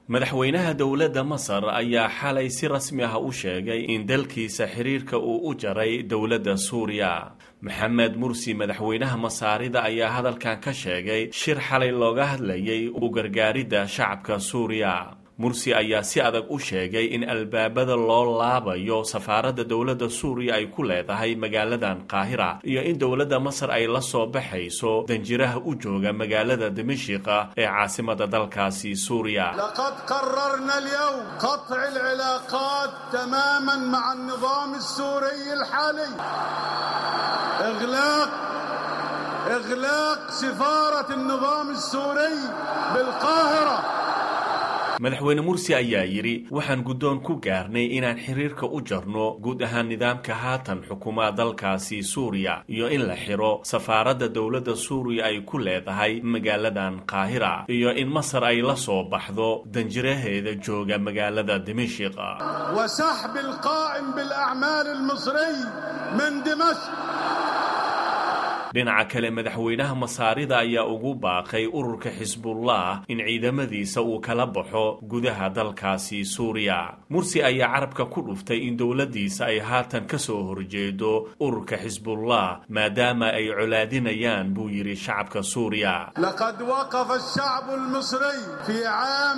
madaxweynaha dowladda masar ayaa xalay si rasmi ah u sheegay in dalkiisa xiriirka uu u jaray dowladda suuriya maxamed mursi madaxweynaha masaarida ayaa hadalkan ka sheegay shir xalay looga hadlayay u gargaaridda shacabka suuriya mursi ayaa si adag u sheegay in albaabada loo laabayo safaaradda dowladda suuriya ay ku leedahay magaaladan qaahira iyo in dowladda masar ay la soo baxayso danjiraha u jooga magaalada dimashika ee caasimada dalkaasi suuriya لقد قررنا اليوم قطع العلاقات تماما مع النظام السوري الحالي اغلاق اغلاق سفارة النظام السوري بالقاهرة madaxweyne mursi ayaa yidhi waxaan guddoon ku gaarnay inaan xiriirka u jarno guud ahaan nidaamka haatan xukumaa dalkaasi suuriya iyo in la xiro safaaradda dowladda suuriya ay ku leedahay magaaladan qaahira iyo in masar ay la soo baxdo danjiraheeda jooga magaalada dimashik وسحب القائم بالأعمال المصري من دمشق dhinaca kale madaxweynaha masaarida ayaa ugu baaqay ururka xisbullah in ciidamadiisa uu kala baxo gudaha dalkaasi suuriya mursi ayaa carabka ku dhuftay in dowladdiisa ay haatan ka soo horjeedo ururka xisbullah maadaama ay colaadinayaan buu yidhi shacabka suuriya لقد وقف الشعب المصري في عام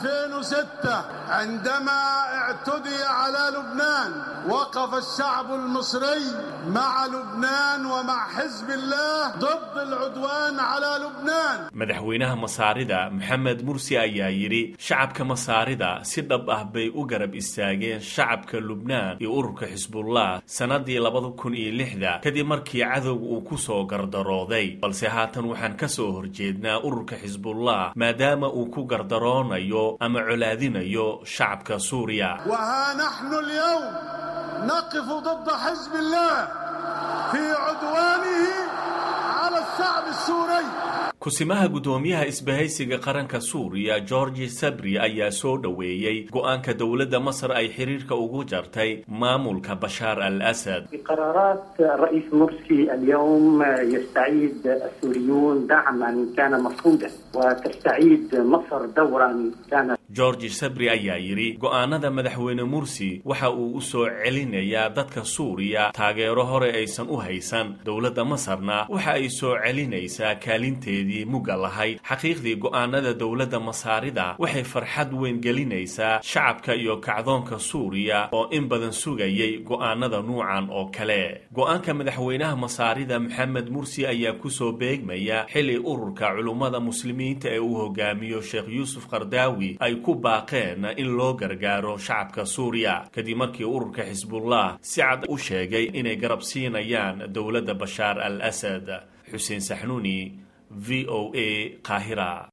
2006 عندما اعتدي على لبنان وقف الشعب المصري مع لبنان ومع حزب الله ضد العدوان على لبنان madaxweynaha masaarida maxamed mursi ayaa yidhi shacabka masaarida si dhab ah bay u garab istaageen shacabka lubnaan iyo ururka xisbullah sannadii labada kun iyo lixda kadib markii cadowga uu ku soo gardarooday balse haatan waxaan ka soo horjeednaa ururka xisbullah maadaama uu ku gardaroonayo ama colaadinayo shacabka suuriya وها نحن اليوم نقف ضد حزب الله في عدوانه على الشعب السوري kusimaha guddoomiyaha isbahaysiga qaranka suuriya georgi sabri ayaa soo dhoweeyey go-aanka dowladda masar ay xiriirka ugu jartay maamulka bashaar al asad بقرارات الرئيس مرسي اليوم يستعيد السوريون دعما كان مفقودا وتستعيد مصر دورا كان georgi sabri ayaa yidhi go-aanada madaxweyne mursi waxa uu u soo celinayaa dadka suuriya taageero hore aysan u haysan dowladda masarna waxa ay soo celinaysaa kaalinteedii mugga lahayd xaqiiqdii go-aanada dowladda masaarida waxay farxad weyn gelinaysaa shacabka iyo kacdoonka suuriya oo in badan sugayay go-aanada nuucan oo kale go-aanka madaxweynaha masaarida maxamed mursi ayaa kusoo beegmaya xili ururka culummada muslimiinta ee uu hogaamiyo sheekh yuusuf qardaawi ay ku baaqeen in loo gargaaro shacabka suuriya kadib markii ururka xisbullah si cad u sheegay inay garab siinayaan dowladda bashaar al asad xuseen saxnuuni v o a qaahira